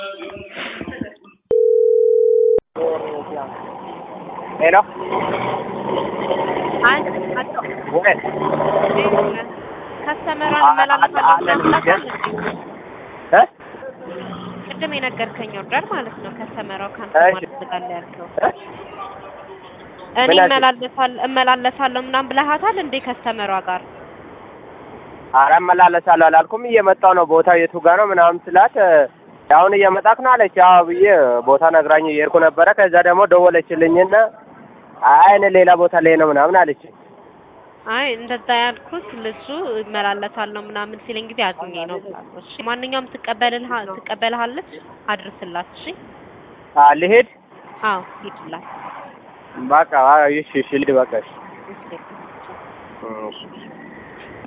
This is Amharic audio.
ሄሎ አንድ አቶ ወይ ከስተመሯን አ- አ- መላለሳለሁ አለን ምናምን ብዬ- ብላታል እንዴ? እ ቅድም የነገርከኝ ኦርደር ማለት ነው። ከስተመሯ ካንተ እሺ። ማለት ትላለህ ያልከው እ እኔ ምን አልሽኝ? እመላለሳለሁ እመላለሳለሁ ምናምን ብለሃታል እንዴ ከስተመሯ ጋር? ኧረ እመላለሳለሁ አላልኩም። እየመጣሁ ነው። ቦታው የቱ ጋር ነው ምናምን ስላት እ አሁን እየመጣክ ነው አለች። አዎ ብዬ ቦታ ነግራኝ እየሄድኩ ነበረ። ከዛ ደግሞ ደወለችልኝና አይ እኔ ሌላ ቦታ ላይ ነው ምናምን አለች። አይ እንደዛ ያልኩት ልሱ እመላለሳለሁ ምናምን ሲለኝ ጊዜ አዝኜ ነው ብላለሁ። እሺ ማንኛውም ትቀበልልሃ ትቀበልሃለች አድርስላት። እሺ አ ልሄድ አዎ ሂድላት። በቃ አዎ፣ እሺ እሺ ልሂድ በቃ እሺ እሺ እሺ